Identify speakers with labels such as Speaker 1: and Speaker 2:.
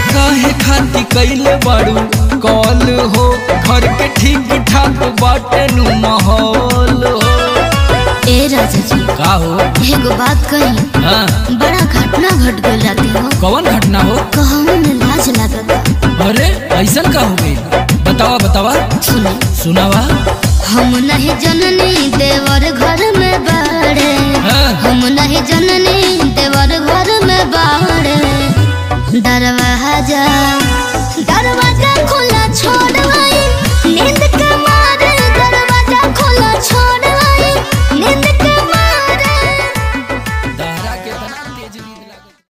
Speaker 1: काहे खाती कैले बाड़ू कॉल हो घर के ठीक ठाक बाटे नु माहौल हो
Speaker 2: ए राजा जी
Speaker 1: का हो
Speaker 2: एगो बात कही
Speaker 1: हाँ
Speaker 2: बड़ा घटना घट गई राती हो
Speaker 1: कौन घटना हो
Speaker 2: कहूँ में लाज लगता
Speaker 1: अरे ऐसन का हो गई बतावा बतावा
Speaker 2: सुने
Speaker 1: सुनावा
Speaker 2: हम नहीं जननी देवर घर में बाड़े
Speaker 1: हाँ।
Speaker 2: हम नहीं जननी देवर घर में बाड़े दरवाजा